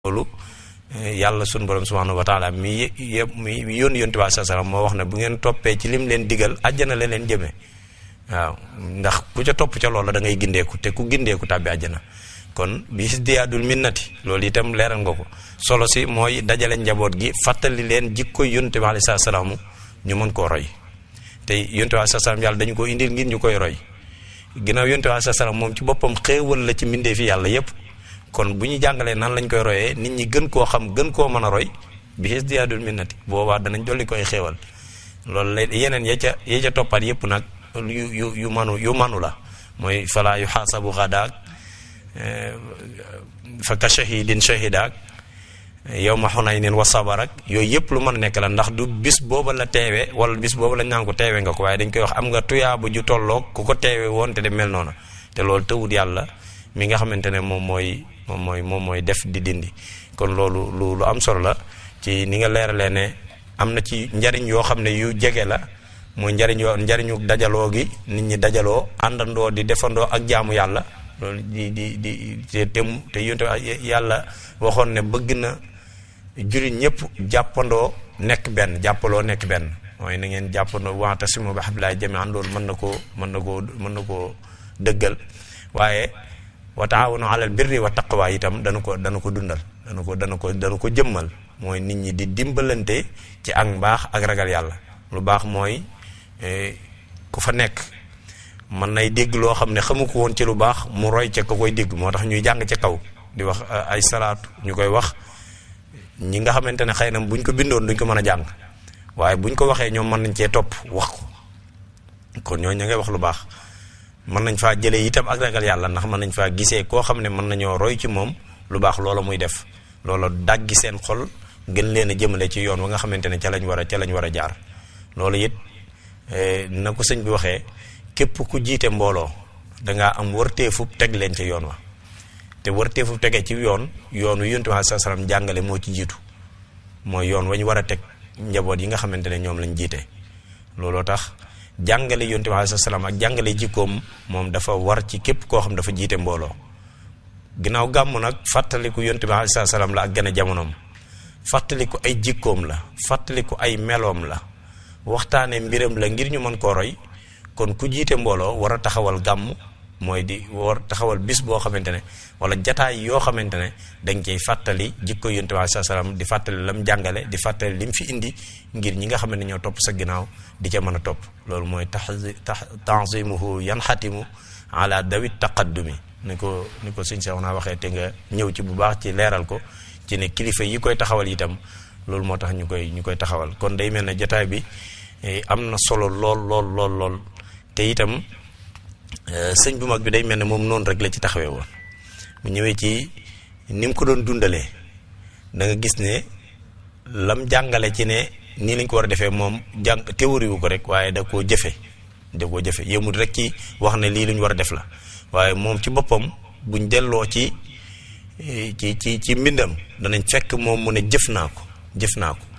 loolu yàlla sunu borom subhanahu wa taala mi yëpp mi yónni yontu bi saa salaam moo wax ne bu ngeen toppee ci lim leen digal àjjana la leen jëmee waaw ndax ku ca topp ca loola da ngay gindeeku te ku gindeeku tàbbi àjjana kon bis diyaadul minnati loolu itam leeral nga ko solo si mooy dajale njaboot gi fàttali leen jikko yontu bi alayhi salaamu ñu mën koo roy te yontu bi alayhi salaam yàlla dañu ko indil ngir ñu koy roy ginnaaw yontu bi alayhi salaam moom ci boppam xéewal la ci mbindee fi yàlla yépp kon bu ñu jàngalee nan lañ koy royee nit ñi gën koo xam gën koo mën a roy bi xis diyaadul minnati boobaa danañ dolli koy xéewal loolu la yeneen ya ca ya ca toppaat yépp nag yu yu yu manu yu manu la mooy falaa yu xaasabu xadaak fa ka shahidin shahidaak yow ma xunaynin wa sabarak yooyu yëpp lu mën a nekk la ndax du bis booba la teewe wala bis booba la ñaan ko teewe nga ko waaye dañ koy wax am nga tuyaaba ju tolloog ku ko teewe woon te de mel noona te loolu tëwut yàlla mi nga xamante ne moom mooy moom mooy moom mooy def di dindi kon loolu lu lu am solo la ci ni nga leeralee ne am na ci njariñ yoo xam ne yu jege la mooy njariñ yoo njariñu dajaloo gi nit ñi dajaloo àndandoo di defandoo ak jaamu yàlla loolu di di di te te yonte yàlla waxoon ne bëgg na jullit ñëpp jàppandoo nekk benn jàppaloo nekk benn mooy na ngeen jàppandoo wa'tasimu bi hablillahi jami'an loolu mën na koo mën na koo mën na koo dëggal waaye wa taawanu alal birri wa taqwa itam dana ko dana ko dundal dana ko dana ko dana ko jëmmal mooy nit ñi di dimbalante ci ak mbaax ak ragal yàlla lu baax mooy ku fa nekk mën nay dégg loo xam ne xamu ko woon ci lu baax mu roy ca ko koy dégg moo tax ñuy jàng ca kaw di wax ay salaatu ñu koy wax ñi nga xamante ne xëy na buñ ko bindoon duñ ko mën a jàng waaye buñ ko waxee ñoom mën nañ cee topp wax ko kon ñooñu ña ngay wax lu baax mën nañ faa jëlee itam ak ragal yàlla ndax mën nañ faa gisee koo xam ne mën nañoo roy ci moom lu baax loola muy def loola daggi seen xol gën leen a jëmale ci yoon wa nga xamante ne ca lañ war a ca lañ war a jaar loolu it na ko sëñ bi waxee képp ku jiite mbooloo dangaa am wërteefub teg leen ca yoon wa te wërteefub tegee ci yoon yoon wi yontu bi sallallahu alayhi wasallam jàngale moo ci jiitu mooy yoon wañ war a teg njaboot yi nga xamante ne ñoom lañ jiite looloo tax jàngale yonte bi alayhi salaam ak jàngale jikkoom moom dafa war ci képp koo xam dafa jiite mbooloo ginnaaw gàmm nag fàttaliku yonte bi alayhi salaam la ak gën a jamonoom fàttaliku ay jikkoom la fàttaliku ay meloom la waxtaane mbiram la ngir ñu mën koo roy kon ku jiite mbooloo war a taxawal gàmm mooy di war taxawal bis boo xamante ne wala jataay yoo xamante ne dañ cay fàttali jikko yonte bi alayhi salaam di fàttali lam jàngale di fàttali lim fi indi ngir ñi nga xam ne ñoo topp sa ginnaaw di ca mën a topp loolu mooy tax tanzimuhu yanxatimu ala dawit taqaddumi ni ko ni ko sëñ Seex naa waxee te nga ñëw ci bu baax ci leeral ko ci ne kilifa yi koy taxawal itam loolu moo tax ñu koy ñu koy taxawal kon day mel ne jataay bi am na solo lool lool lool lool te itam sëñ bu mag bi day mel ne moom noonu rek la ci taxawee woon mu ñëwee ci ni mu ko doon dundalee da nga gis ne lam jàngale ci ne nii lañ ko war a defee moom jàng théorie wu ko rek waaye da koo jëfe da koo jëfe yëmul rek ci wax ne lii lu ñu war a def la waaye moom ci boppam buñ delloo ci ci ci ci mbindam danañ fekk moom mu ne jëf naa ko jëf naa ko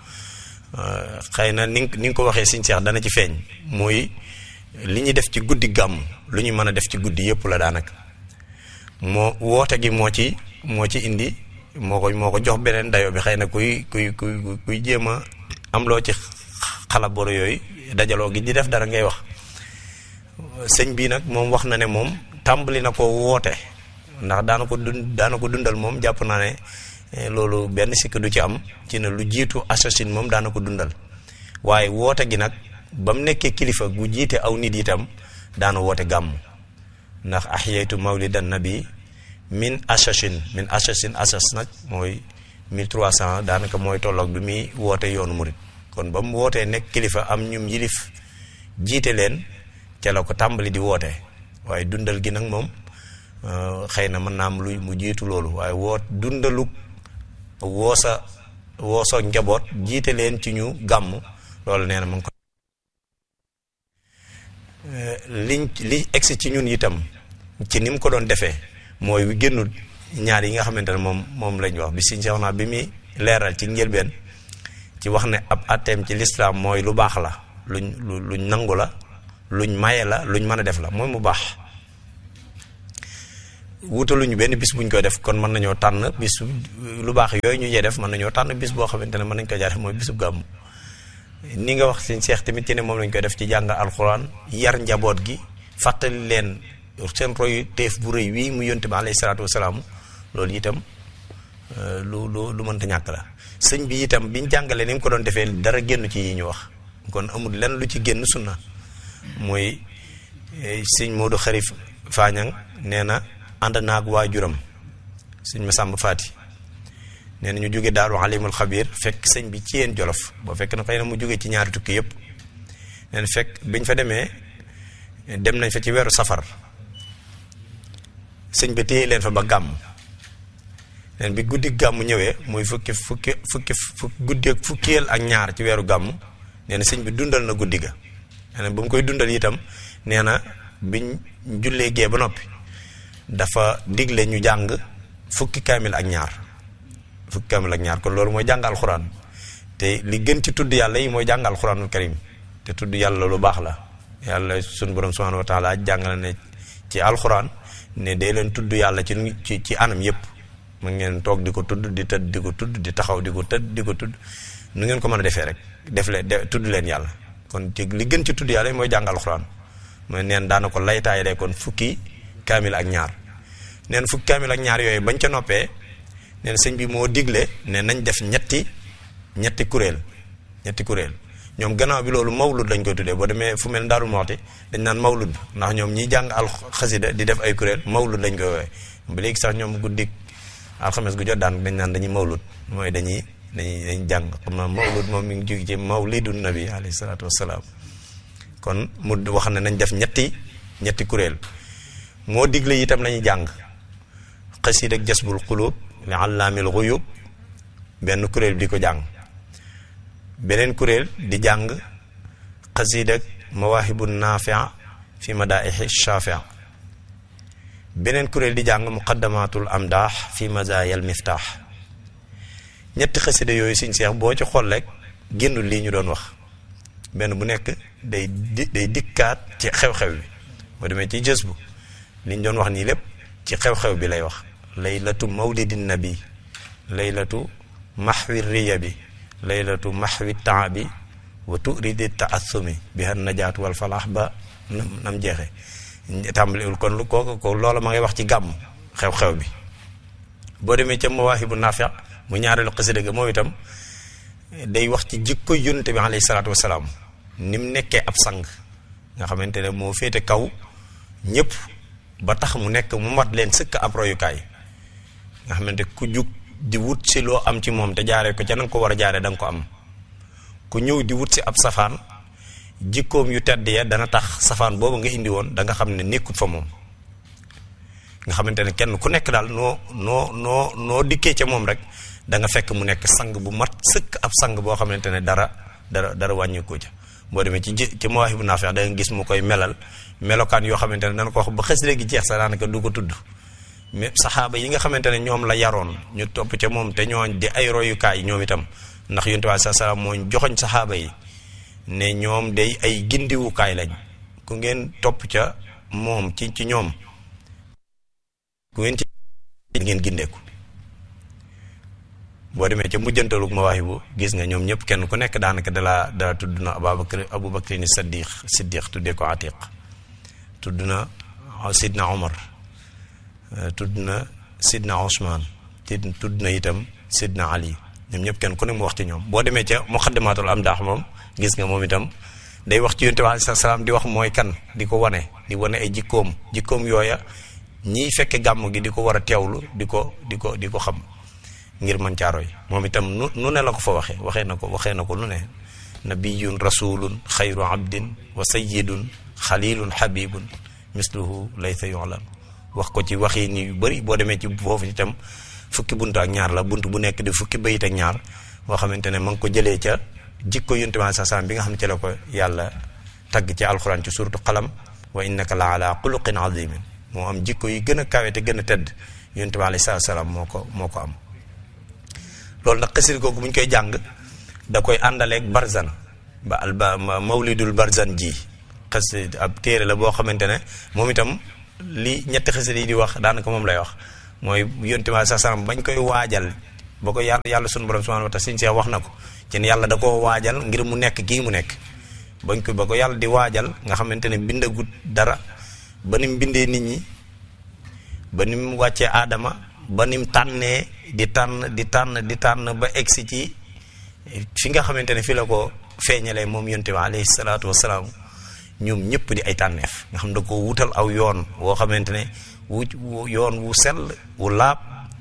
xëy na ni ni nga ko waxee siñ seex dana ci feeñ mooy li ñuy def ci guddi gàmm lu ñu mën a def ci guddi yëpp la daanaka moo woote gi moo ci moo ci indi moo ko moo ko jox beneen dayo bi xëy na kuy kuy kuy kuy jéem a am loo ci xalaboro yooyu dajaloo gi di def dara ngay wax sëñ bii nag moom wax na ne moom tàmbali na ko woote ndax daana ko dund daana ko dundal moom jàpp naa ne loolu benn sikk du ci am ci ne lu jiitu assasine moom daana ko dundal waaye woote gi nag ba mu nekkee kilifa gu jiite aw nit itam daana woote gàmm ndax ahyaytu mawlidan nabi min assasine min assasine assas nag mooy 1300 daanaka mooy tolloog bi muy woote yoonu murit kon ba mu wootee nekk kilifa am ñum yilif jiite leen ca la ko tàmbali di woote waaye dundal gi nag moom xëy na mën naa am lu mu jiitu loolu waaye woot dundalu woosa wooso njaboot jiite leen ci ñu gàmm loolu nee na ma ngi ko liñ li egsi ci ñun itam ci ni mu ko doon defee mooy wi génnul ñaar yi nga xamante ne moom moom lañ wax bi siñ seex naa bi muy leeral ci njëlbeen ci wax ne ab atteem ci lislaam mooy lu baax la luñ luñ nangu la luñ maye la luñ mën a def la mooy mu baax wutaluñu benn bis buñ koy def kon mën nañoo tànn bis lu baax yooyu ñu yee def mën nañoo tànn bis boo xamante ne mën nañ ko jaare mooy bisub gàmmu ni nga wax sëñ Seex tamit ci ne moom lañ koy def ci jàng alxuraan yar njaboot gi fàttali leen seen royu teef bu rëy wii mu yonte bi alayhi salaatu wasalaam loolu itam lu lu lu mënta ñàkk la sëñ bi itam biñ jàngalee ni mu ko doon defee dara génn ci yi ñu wax kon amul lenn lu ci génn sunna mooy sëñ Modou Xarif Fañang nee na ànd naag waajuram sëñ Masamba Faati nee na ñu jóge daaru alimul xabir fekk sëñ bi ci yeen jolof boo fekk na xëy na mu jóge ci ñaari tukki yëpp nee na fekk biñ fa demee dem nañ fa ci weeru safar sëñ bi téye leen fa ba gàmm neen bi guddi gàmm ñëwee muy fukki fukki fukki fukki guddi ak fukkeel ak ñaar ci weeru gàmm nee na sëñ bi dundal na guddi ga nee na bu mu koy dundal itam nee na biñ jullee gee ba noppi dafa digle ñu jàng fukki kaamil ak ñaar fukki kaamil ak ñaar kon loolu mooy jàng alxuraan te li gën ci tudd yàlla yi mooy jàng alxuraanul karim te tudd yàlla lu baax la yàlla sunu borom subhanahu wa taala jàngale ne ci alxuraan ne day leen tudd yàlla ci ci ci anam yépp mu ngeen toog di ko tudd di tëdd di ko tudd di taxaw di ko tëdd di ko tudd nu ngeen ko mën a defee rek def leen tudd leen yàlla kon ci li gën ci tudd yàlla yi mooy jàng alxuraan mooy neen daana ko laytaay de kon fukki kaamil ak ñaar neen fukki kaamil ak ñaar yooyu bañ ca noppee neen sëñ bi moo digle ne nañ def ñetti ñetti kuréel ñetti kuréel ñoom gannaaw bi loolu mawlud lañ koy tuddee boo demee fu mel Daaru Moxti dañ naan mawlud ndax ñoom ñiy jàng al xasida di def ay kuréel mawlud lañ koy woowee ba léegi sax ñoom guddik alxames gu jot daan dañ naan dañuy mawlud mooy dañuy dañuy dañuy jàng xam naa mawlud moom mi ngi jóge ci mawlidu nabi alayhi salaatu wassalaam kon mu wax ne nañ def ñetti ñetti kuréel moo digle itam nañu jàng xasiid ak jasbul xulub li allaamil xuyub benn kuréel bi di ko jàng beneen kuréel di jàng xasiid ak mawaahibu naafia fi madaaixi shafia beneen kuréel di jàng muqaddamatul amdaax fi mazaayal miftaax ñetti xasida yooyu siñ seex boo ci xool rek génnul lii ñu doon wax benn bu nekk day di day dikkaat ci xew-xew bi boo demee ci jës bu li ñu doon wax nii lépp ci xew-xew bi lay wax laylatu mawlidin nabi laylatu maxwi riya bi laylatu maxwi temps bi wa turidi taassumi bi han najaatu wal falaax ba nam jeexe tàmbaliwul kon lu kooku ko loola ma ngay wax ci gàmm xew-xew bi boo demee ca mawaahibu naafi mu ñaareelu xasida ga moom itam day wax ci jikko yonent bi alayhi salaatu wasalaam ni mu nekkee ab sang nga xamante ne moo féete kaw ñëpp ba tax mu nekk mu mat leen sëkk ab royukaay nga xamante ku jug di wut si loo am ci moom te jaaree ko ca na nga ko war a jaaree da nga ko am ku ñëw di wut si ab safaan jikkoom yu tedd ya dana tax safaan boobu nga indi woon da nga xam ne nekkut fa moom nga xamante ne kenn ku nekk daal noo noo noo noo dikkee ca moom rek da nga fekk mu nekk sang bu mat sëkk ab sang boo xamante ne dara dara dara wàññikoo ca boo demee ci ci Mawaahibu Naafi' da nga gis mu koy melal melokaan yoo xamante ne dana ko wax ba xës léegi jeex sa daanaka du ko tudd mais saxaaba yi nga xamante ne ñoom la yaroon ñu topp ca moom te ñooñ di ay royukaay ñoom itam ndax yonent bi sa salaam moo joxoñ saxaaba yi ne ñoom day ay gindiwukaay lañ ku ngeen topp ca moom ci ci ñoom ku ngeen ci ngeen gindeeku boo demee ca mujjantalug mawaahibu gis nga ñoom ñëpp kenn ku nekk daanaka dalaa dala tudd na ababakar aboubacry ni saddiq siddiq tuddee ko atiq tudd na sidna omar tudd na sidna osman tudd na itam sidna ali ñoom ñëpp kenn ku ne mu wax ci ñoom boo demee ca muqaddamatul am daax moom gis nga moom itam day wax ci yonent bi alayhi salaam di wax mooy kan di ko wane di wane ay jikkoom jikkoom yooya ñiy fekke gàmm gi di ko war a teewlu di ko di ko di ko xam ngir man caaroy moom itam nu nu ne la ko fa waxee waxee na ko waxee na ko nu ne nabiyun rasulun xayru abdin wa sayidun xalilun habibun misluhu laysa yulam wax ko ci waxi ni yu bëri boo demee ci foofu itam fukki bunt ak ñaar la bunt bu nekk di fukki bayit ak ñaar boo xamante ne ma ngi ko jëlee ca jikko yonent bi sa salaam bi nga xam ne ci la ko yàlla tagg ci alxuraan ci suratu qalam wa innaka la ala xuluqin azimin moo am jikko yi gën a kawe te gën a tedd yonent bi alayhi salaam moo ko moo ko am loolu nag xasir googu bu ñu koy jàng da koy àndaleeg barzan ba alba mawlidul barzan ji xas ab téere la boo xamante ne moom itam li ñetti xasida yi di wax daanaka moom lay wax mooy yonte ma sa salam bañ koy waajal ba ko yàlla yàlla sunu borom subhanahu wa taala sëñ Seex wax na ko ci ne yàlla da koo waajal ngir mu nekk kii mu nekk bañ ko ba ko yàlla di waajal nga xamante ne bindagut dara ba ni mu bindee nit ñi ba ni mu wàccee aadama ba ni mu tànnee di tànn di tànn di tànn ba egsi ci fi nga xamante ne fi la ko feeñalee moom yonte bi alayhi salaatu wasalaam ñoom ñëpp di ay tànneef nga xam da ko wutal aw yoon woo xamante ne wu yoon wu sell wu laab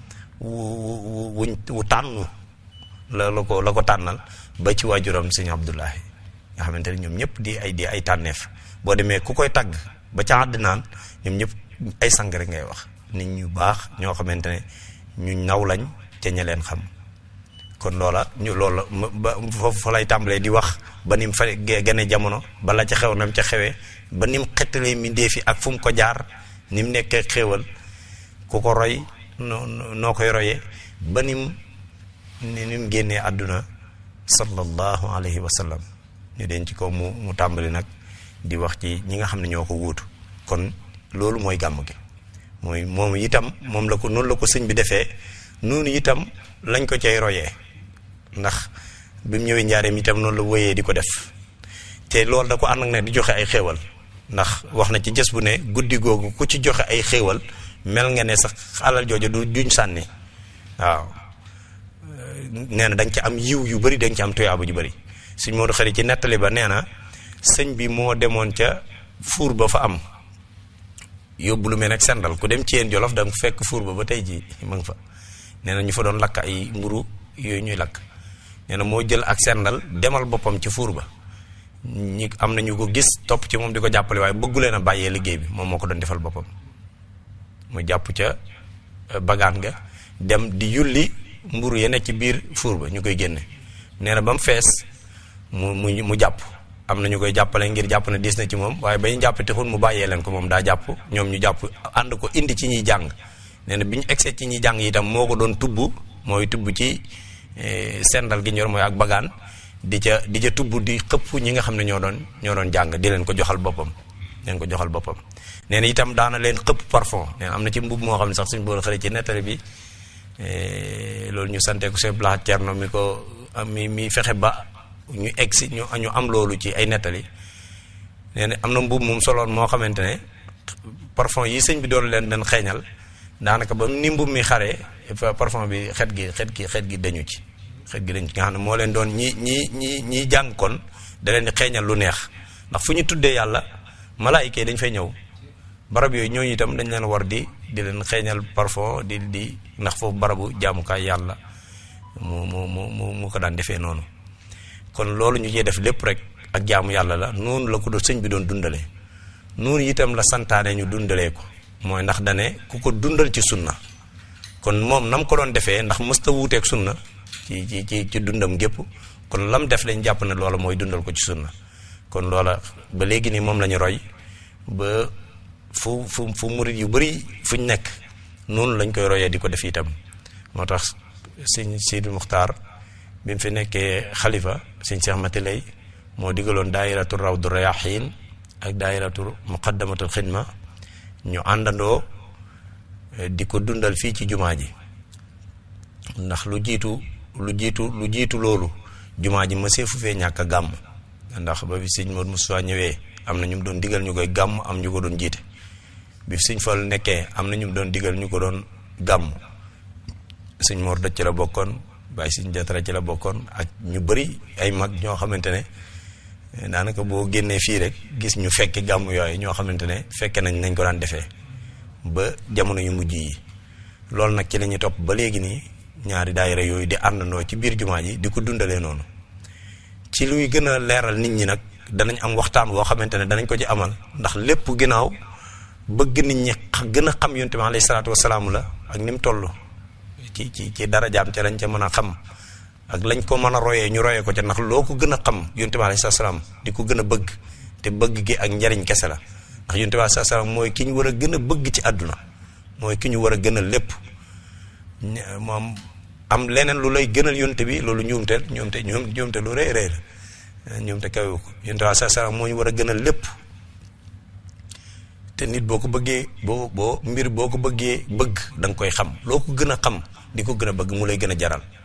wu wu wu tànnu la la ko la ko tànnal ba ci waajuram sëñ Abdullahi nga xamante ne ñoom ñëpp di ay di ay tànneef boo demee ku koy tagg ba ca àdd naan ñoom ñëpp ay sang rek ngay wax nit ñu baax ñoo xamante ne ñu naw lañ ca ña leen xam kon loola ñu loola ba foofu fa lay tàmbalee di wax ba ni mu fa gane jamono bala ca xew nam ca xewee ba ni mu xettalee mbindéef yi ak fu mu ko jaar ni mu nekkee xéewal ku ko roy noo noo koy royee ba ni mu ni mu génnee àdduna sallallahu alayhi wa sallam ñu den ci ko mu mu tàmbali nag di wax ci ñi nga xam ne ñoo ko wuutu kon loolu mooy gàmm gi mooy moom itam moom la ko noonu la ko sëñ bi defee noonu itam lañ ko cay royee ndax bi mu ñëwee njaareem itam noonu la wéyee di ko def te loolu da ko ànd ak ne di joxe ay xéewal ndax wax na ci jës bu ne guddi googu ku ci joxe ay xéewal mel nga ne sax alal jooju du juñ sànni waaw nee na da nga ci am yiw yu bari da nga ci am tuyaaba ju bari suñ Moodu xarit ci nettali ba nee na sëñ bi moo demoon ca fuur ba fa am yóbbu lu mel nag sendal ku dem ci yéen jolof da nga fekk fuur ba ba tey ji ma nga fa nee na ñu fa doon lakk ay mburu yooyu ñuy lakk nee na moo jël ak sendal demal boppam ci fuur ba ñi am na ñu ko gis topp ci moom di ko jàppale waaye bëggu leen a bàyyee liggéey bi moom moo ko doon defal boppam mu jàpp ca bagaan ga dem di yulli mburu ya nekk ci biir fuur ba ñu koy génne nee na ba mu fees mu mu mu jàpp am na ñu koy jàppale ngir jàpp na diis na ci moom waaye ba ñu jàpp texul mu bàyyee leen ko moom daa jàpp ñoom ñu jàpp ànd ko indi ci ñuy jàng nee na bi ñu egsee ci ñuy jàng itam moo ko doon tubb mooy tubb ci sendal gi ñor mooy ak bagaan di ca di ca tubb di xëpp ñi nga xam ne ñoo doon ñoo doon jàng di leen ko joxal boppam leen ko joxal boppam nee na itam daana leen xëpp parfum nee na am na ci mbub moo xam ne sax suñu bool xëre ci nettali bi loolu ñu santee ko seen blaat cerno mi ko mi mi fexe ba ñu egg si ñu ñu am loolu ci ay nettali nee na am na mbubb moom soloon moo xamante ne parfum yi sëñ bi doon leen den xeeñal daanaka ba ni mbub mi xaree parfum bi xet gi xet gi xet gi dañu ci xet gi dañu ci nga xam ne moo leen doon ñi ñi ñi ñiy jàng kon da leen di xeeñal lu neex ndax fu ñu tuddee yàlla malaayika yi dañ fay ñëw barab yooyu ñooñu itam dañ leen war di di leen xeeñal parfum di di ndax foofu barabu jaamukaay yàlla mu mu mu mu ko daan defee noonu kon loolu ñu cee def lépp rek ak jaamu yàlla la noonu la ko doon sëñ bi doon dundale noonu itam la santaane ñu dundalee ko mooy ndax dane ku ko dundal ci sunna kon moom nam ko doon defee ndax mësta wuuteeg sunna ci ci ci ci dundam gépp kon lam def lañ jàpp ne loola mooy dundal ko ci sunna kon loola ba léegi nii moom la ñu roy ba fu fu fu murit yu bari fuñ nekk noonu lañ koy royee di ko def itam moo tax sëñ Sidi Muxtaar bi mu fi nekkee xalifa sëñ Cheikh Mati Lay moo digaloon daayiratu rawdu rayaxiin ak daayiratu muqaddamatul xidma ñu àndandoo di ko dundal fii ci jumaa ji ndax lu jiitu lu jiitu lu jiitu loolu jumaa ji ma seefu fee ñàkk a gàmm ndax ba fi sëñ Modou Moussa ñëwee am na ñu mu doon digal ñu koy gàmm am ñu ko doon jiite bi fi sëñ Fall nekkee am na ñu mu doon digal ñu ko doon gàmm sëñ Mor dëcc ci la bokkoon bàyyi sëñ Jatara ci la bokkoon ak ñu bëri ay mag ñoo xamante ne daanaka boo génnee fii rek gis ñu fekki gàmm yooyu ñoo xamante ne fekke nañ nañ ko daan defee ba jamono yu mujj yi loolu nag ci la ñuy topp ba léegi nii ñaari daayira yooyu di àndandoo ci biir jumaa ji di ko dundalee noonu ci luy gën a leeral nit ñi nag danañ am waxtaan woo xamante ne danañ ko ci amal ndax lépp ginnaaw bëgg nit ñi gën a xam yonte bi alayhi salaatu wasalaam la ak ni mu toll ci ci ci darajaam ca lañ ca mën a xam ak lañ ko mën a royee ñu royee ko ca ndax loo ko gën a xam yonte bi alayhi salaam di ko gën a bëgg te bëgg gi ak njariñ kese la ndax yonte bi alayhi salaam mooy ki ñu war a gën a bëgg ci àdduna mooy ki ñu war a gën a lépp moom am leneen lu lay gënal yonte bi loolu ñuumte ñuumte ñuumte lu rëy rëy la ñuumte kawe ko yonte bi alayhi salaam moo ñu war a gënal lépp te nit boo ko bëggee boo boo mbir boo ko bëggee bëgg da nga koy xam loo ko gën a xam di ko gën a bëgg mu lay gën a jaral